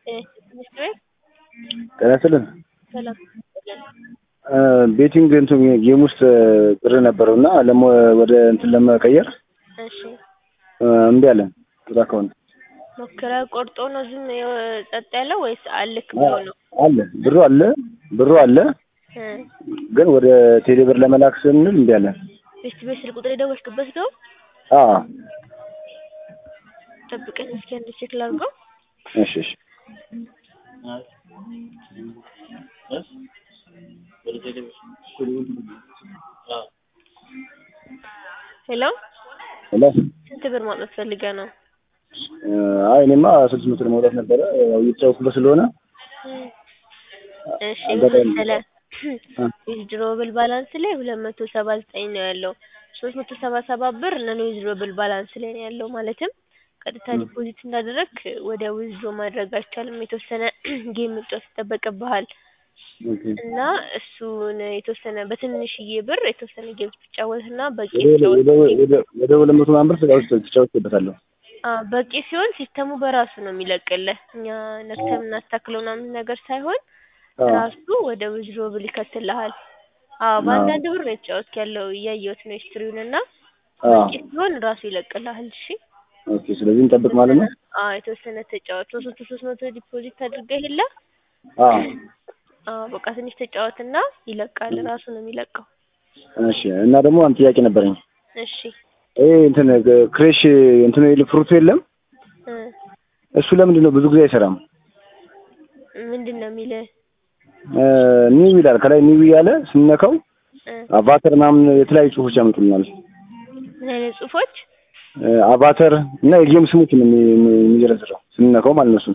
ትምህርት ቤት ጤና ይስጥልን። ሰላም ቤቲንግ እንትን ጌም ውስጥ ብር ነበረው እና ለሞ ወደ እንትን ለመቀየር እሺ እምቢ አለን። ወደ አካውንት ሞክረ ቆርጦ ነው ዝም ጸጥ ያለው ወይስ አልክ ብሎ ነው? አለ ብሩ አለ ብሩ አለ እ ግን ወደ ቴሌ ብር ለመላክ ስንል እምቢ አለን። ቤት ቤት ስልክ ቁጥር የደወልክበት ነው? አዎ ጠብቀኝ እስኪ አንድ ቼክ ላድርገው። እሺ እሺ ሄሎ ሄሎ ስንት ብር ማውጣት ፈልገህ ነው? አይ እኔማ ስድስት መቶ ለማውጣት ነበረ ያው እየተጫወትኩበት ስለሆነ እሺ አጋጣሚ- መሰለህ ዊዝድሮብል ባላንስ ላይ ሁለት መቶ ሰባ ዘጠኝ ነው ያለው። ሶስት መቶ ሰባ ሰባት ብር ነን ዊዝድሮብል ባላንስ ላይ ነው ያለው። ማለትም ቀጥታ ዲፖዚት እንዳደረግክ ወደ ዊዝድሮ ማድረግ አይቻልም። የተወሰነ ጌም መጫወት ይጠበቅብሃል ኦኬ። እና እሱን የተወሰነ በትንሽዬ ብር የተወሰነ ጌም ትጫወትና በቂ ወደ ተጫወት ወደ ወደ ወደ ሁለት መቶ ምናምን ብር ተጫውቼ- ተጫውቼበታለሁ። አዎ በቂ ሲሆን ሲስተሙ በራሱ ነው የሚለቅልህ። እኛ ነክተን የምናስተካክለው ምናምን ነገር ሳይሆን አዎ ራሱ ወደ ዊዝድሮብል ይከትልሃል። አዎ በአንዳንድ ብር ነው የተጫወትክ ያለው እያየሁት ነው ሂስትሪውን እና አዎ በቂ ሲሆን ራሱ ይለቅልሃል። እሺ ኦኬ። ስለዚህ እንጠብቅ ማለት ነው። አዎ የተወሰነ ተጫወት። ሶስት መቶ ሶስት መቶ ዲፖዚት አድርገህ የለ አዎ አዎ በቃ ትንሽ ተጫወትና ይለቃል። ራሱ ነው የሚለቀው። እሺ። እና ደግሞ አንድ ጥያቄ ነበረኝ። እሺ ይሄ እንትን ክሬሽ እንትን የለ- ፍሩቱ የለም እ እሱ ለምንድን ነው ብዙ ጊዜ አይሰራም? ምንድን ነው የሚልህ? ኒው ይላል ከላይ ኒው እያለ ስንነካው እ አቫተር ምናምን የተለያዩ ጽሁፎች ያመጡልናል። ምን አይነት ጽሁፎች? አቫተር እና የጌም ስሞች ነው የሚ- የሚ- የሚዘረዝረው ስንነካው ማለት ነው። እሱ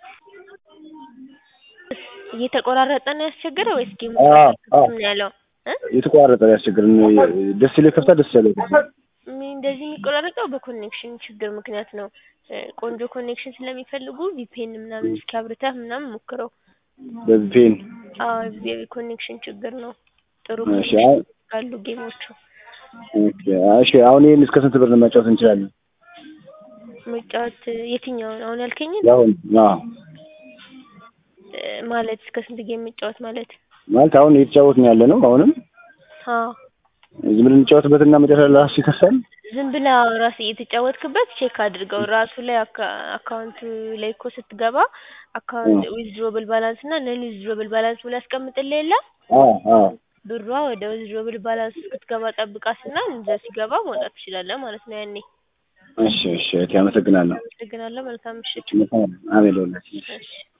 እየተቆራረጠ ነው ያስቸገረ ወይስ ጌሙ አዎ፣ አዎ። ምን ያለው እ የተቋረጠ ያስቸግርን ደስ ይለኝ ከፍታ ደስ ያለ ሚ- እንደዚህ የሚቆራረጠው በኮኔክሽን ችግር ምክንያት ነው። እ ቆንጆ ኮኔክሽን ስለሚፈልጉ ቪፒኤን ምናምን እስኪ አብርተህ ምናምን ሞክረው። በፔን አዎ የኮኔክሽን ችግር ነው። ጥሩ እሺ፣ ኮኔክሽን አሁን- ካሉ ጌሞቹ ኦኬ። እሺ አሁን ይሄን እስከ ስንት ብር መጫወት እንችላለን? መጫወት የትኛውን አሁን ያልከኝን ያሁን አዎ እ ማለት እስከ ስንት ጌም መጫወት ማለት? ማለት አሁን እየተጫወትን ያለ ነው። አሁንም አዎ ዝም ብለን እንጫወትበትና መጨረሻ ላይ ራሱ ይከፍታል። ዝም ብለህ ራስህ እየተጫወትክበት ቼክ አድርገው። ራሱ ላይ አካ- አካውንቱ ላይ እኮ ስትገባ አካውንት ዊዝድሮብል ባላንስ እና ነን ዊዝድሮብል ባላንስ ብሎ ያስቀምጥልህ የለ አዎ አዎ ብሯ ወደ ዊዝድሮብል ባላንስ እስክትገባ ጠብቃትና እዛ ሲገባ ማውጣት ትችላለህ ማለት ነው። ያኔ እሺ እሺ እህቴ አመሰግናለሁ። አመሰግናለሁ። መልካም ምሽት። አሜን ለሁላችን። እሺ